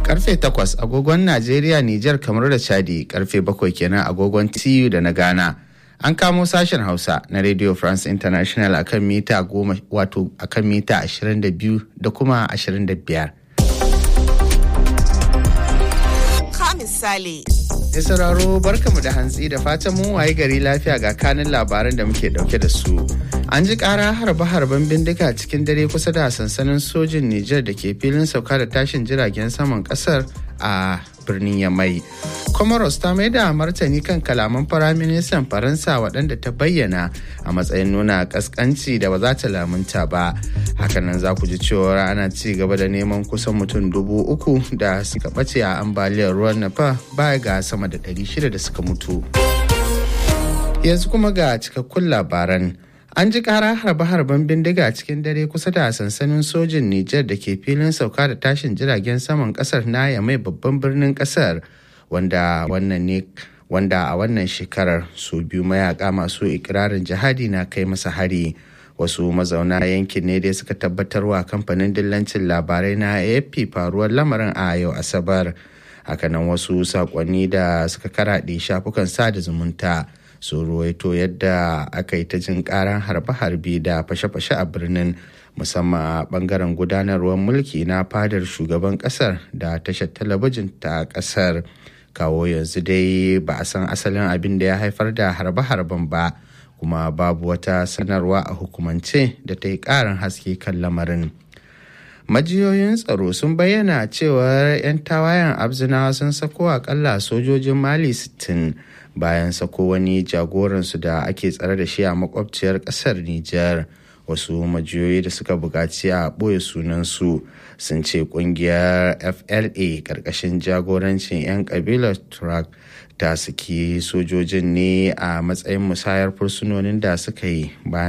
karfe 8 agogon Najeriya, Nijar, kamar da Chadi karfe 7 kenan agogon TU da na Ghana. An kamo sashen Hausa na Radio France International akan mita goma wato akan mita 22 da kuma 25. Ka misali. Ya sauraro barkamu da hantsi da fatan mun waye gari lafiya ga kanin labaran da muke dauke da su. An ji kara harbe-harben bindiga cikin dare kusa da sansanin sojin Nijar da ke filin sauka da tashin jiragen saman kasar a birnin Yamai. Comoros ta mai da martani kan kalaman firaministan Faransa waɗanda ta bayyana a matsayin nuna ƙasƙanci da ba za ta lamunta ba. Hakanan za ku ji cewa ana ci gaba da neman kusan mutum dubu uku da suka ɓace a ambaliyar ruwan Nafa baya ga sama da ɗari shida da suka mutu. Yanzu kuma ga cikakkun labaran. An ji kara harbe-harben bindiga cikin dare kusa da sansanin sojin Nijar da ke filin sauka da tashin jiragen saman kasar na mai babban birnin kasar wanda wannan ne wanda a wannan shekarar su biyu mayaka masu ikirarin jihadi na kai masa hari wasu mazauna yankin ne dai suka tabbatarwa kamfanin dillancin labarai na afp faruwar lamarin a yau asabar hakanan wasu sakonni da suka karaɗe shafukan sada zumunta sun ruwaito yadda aka yi ta jin karan harbe-harbe da fashe-fashe a birnin musamman a bangaren gudanarwar mulki na fadar shugaban kasar da tashar talabijin ta kasar kawo yanzu dai ba a san asalin abin da ya haifar da harbe-harben ba kuma babu wata sanarwa a hukumance da ta yi karin haske kan lamarin majiyoyin tsaro sun bayyana cewar 'yan tawayen abzinawa sun sako akalla sojojin mali 60 bayan sako wani jagoransu da ake tsare da shi a makwabciyar kasar Nijar. Wasu majiyoyi da suka buƙaci a ɓoye sunansu sun ce ƙungiyar FLA ƙarƙashin jagorancin 'yan ƙabilar Turak ta saki sojojin ne a matsayin musayar fursunonin da suka yi bayan